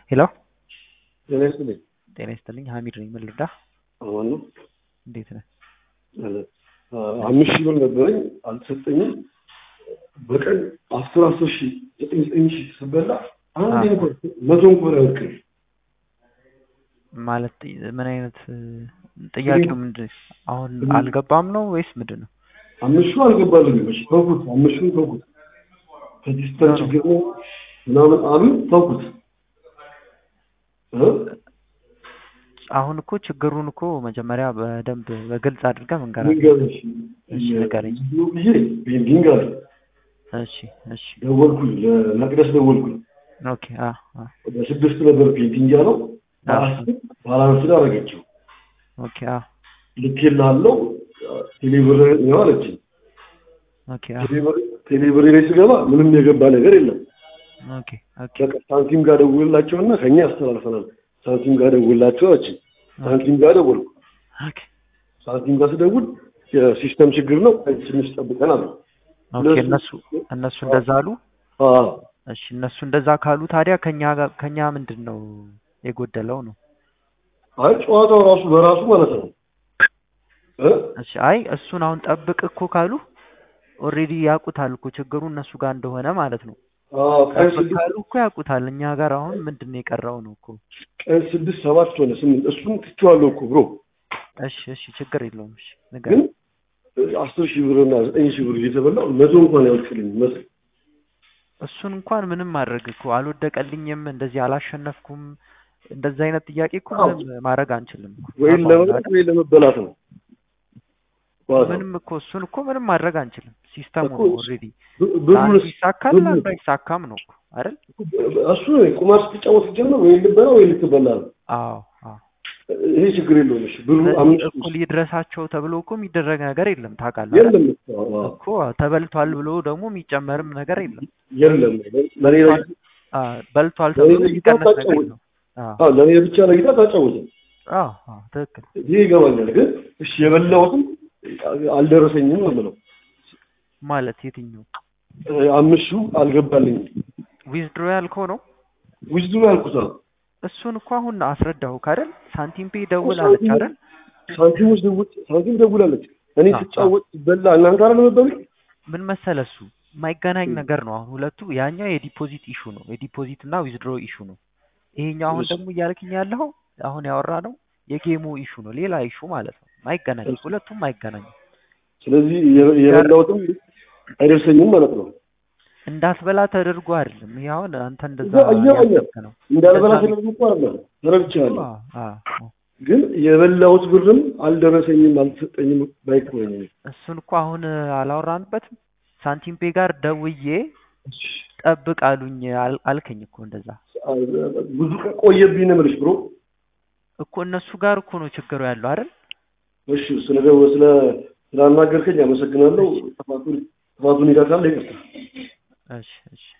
ሄሎ ጤና ይስጥልኝ። ጤና ይስጥልኝ። ሀሚድ ነኝ። ምን ልርዳህ? አሁን ነው እንዴት ነህ? አምስት ሺህ ብር ነበረኝ አልተሰጠኝም። በቀን አስር አስር ሺህ ዘጠኝ ዘጠኝ ሺህ ስበላ አንድ እንኳን መቶ እንኳን አያውቅም። ማለት ምን አይነት ጥያቄው ምንድን አሁን አልገባም ነው ወይስ ምንድን ነው? አምስቱ አልገባልኝም። እሺ ተውኩት፣ አምስቱን ተውኩት። ከዲጂታል ችግር ነው ምናምን አሉ ተውኩት። እ? አሁን እኮ ችግሩን እኮ መጀመሪያ በደንብ በግልጽ አድርገህ መንገር ንገረኝ። እሺ ንገረኝ። ብዬ ቤንዲንግ አለ እሺ እሺ ደወልኩኝ፣ ለመቅደስ ደወልኩኝ። ኦኬ አ አ ወደ ስድስት ነበር ፔንቲንግ ያለው በአስር ባላንስ ላይ አደረገችው። ኦኬ አ ልኬልሃለሁ ቴሌብር ነው አለችኝ። ኦኬ አ ቴሌብር ቴሌብር ላይ ስገባ ምንም የገባ ነገር የለም። ኦኬ ኦኬ በቃ ሳንቲም ጋር ደውልላቸውና ከኛ ያስተላልፈናል። ሳንቲም ጋር ደውልላቸው አለችኝ። ሳንቲም ጋር ደወልኩ። ኦኬ ሳንቲም ጋር ስደውል የሲስተም ችግር ነው ትንሽ ጠብቀን አሉ። ኦኬ እነሱ እነሱ እንደዛ አሉ። አዎ እሺ እነሱ እንደዛ ካሉ ታዲያ ከኛ ጋር ከኛ ምንድን ነው የጎደለው ነው? አይ ጨዋታው ራሱ በራሱ ማለት ነው እ እሺ አይ እሱን አሁን ጠብቅ እኮ ካሉ ኦልሬዲ ያውቁታል እኮ ችግሩ እነሱ ጋር እንደሆነ ማለት ነው። አዎ ቀን ጠብቅ ስድስት ካሉ እኮ ያውቁታል። እኛ ጋር አሁን ምንድን ነው የቀረው ነው እኮ። ቀን ስድስት ሰባት ሆነ ስምንት እሱን ትቼዋለሁ እኮ ብሮ እሺ እሺ ችግር የለውም። እሺ ግን ንገረኝ። አስር ሺህ ብር እና ዘጠኝ ሺህ ብር እየተበላው መቶ እንኳን ያወልቅልኝ መቶ እሱን እንኳን ምንም ማድረግ እኮ አልወደቀልኝም፣ እንደዚህ አላሸነፍኩም፣ እንደዚህ አይነት ጥያቄ እኮ አዎ። ምንም ማድረግ አንችልም እኮ። ወይም አቋም ለመብላት አይደል? ወይ ለመበላት ነው። ዋው። ምንም እኮ እሱን እኮ ምንም ማድረግ አንችልም። ሲስተሙ እኮ ነው ኦልሬዲ። ብ- ብሩን ለአንዱ ይሳካል፣ ብሩን- ለአንዱ አይሳካም ነው እኮ አይደል? እሱ ቁማር ስትጫወት ስትጀምር ወይ ልበላ ወይ ልትበላ ነው። አዎ አዎ። ይሄ ችግር የለውም። እሺ ብሩ ስለዚህ አምስት እኩል ይድረሳቸው ተብሎ እኮ የሚደረግ ነገር የለም ታውቃለህ አይደል? የለም እኮ፣ አዎ፣ እኮ ተበልቷል ብሎ ደግሞ የሚጨመርም ነገር የለም። የለም ለሌላ አ በልቷል ለኔ ተብሎ ለይታ የሚቀነስ ነገር ታጫውት። የለም። አዎ አዎ ለኔ ብቻ ለይታ ታጫውት። አዎ አዎ ትክክል። ይሄ ይገባኛል። ግን እሺ የበላሁትም አልደረሰኝም ነው የምለው። ማለት የትኛው አምስቱ አልገባልኝም። ዊዝድሮ ያልከው ነው? ውዝዱ ያልኩት ነው። እሱን እኮ አሁን አስረዳሁ አይደል? ሳንቲም ፔ ደውል አለች አይደል? ሳንቲም ውስጥ ደውል ሳንቲም ደውላለች። እኔ አዎ፣ ስጫወት በላ እናንተ አለ መበሉ ምን መሰለ እሱ የማይገናኝ ነገር ነው። አሁን ሁለቱ ያኛው የዲፖዚት ኢሹ ነው፣ የዲፖዚት እና ዊዝድሮ ኢሹ ነው። ይሄኛው አሁን እሺ። ደግሞ እያልክኝ ያለው አሁን ያወራ ነው የጌሙ ኢሹ ነው፣ ሌላ ኢሹ ማለት ነው። ማይገናኝ እሺ። ሁለቱም አይገናኙም። ስለዚህ የ- የበላሁትም አይደርሰኝም ማለት ነው። እንዳትበላ ተደርጎ አይደለም። ይሄ አሁን አንተ እንደዛ እየበላሁ እያሰብክ ነው። እንዳልበላ እንደዛ ስለዚህ እኮ አለ ተረድቻለሁ። አዎ፣ አዎ። ግን የበላሁት ብርም አልደረሰኝም አልተሰጠኝም ባይኮኝ እሱን እኮ አሁን አላወራንበትም። ሳንቲም ፔ ጋር ደውዬ ጠብቅ አሉኝ አል- አልከኝ እኮ እንደዛ ብዙ ቀን ቆየብኝ ነው የምልሽ ብሮ። እኮ እነሱ ጋር እኮ ነው ችግሩ ያለው አይደል? እሺ ስለ ስለ ስላናገርከኝ አመሰግናለሁ። ጥፋቱን ጥፋቱን ይዳካል ይቅርታ። እሺ እሺ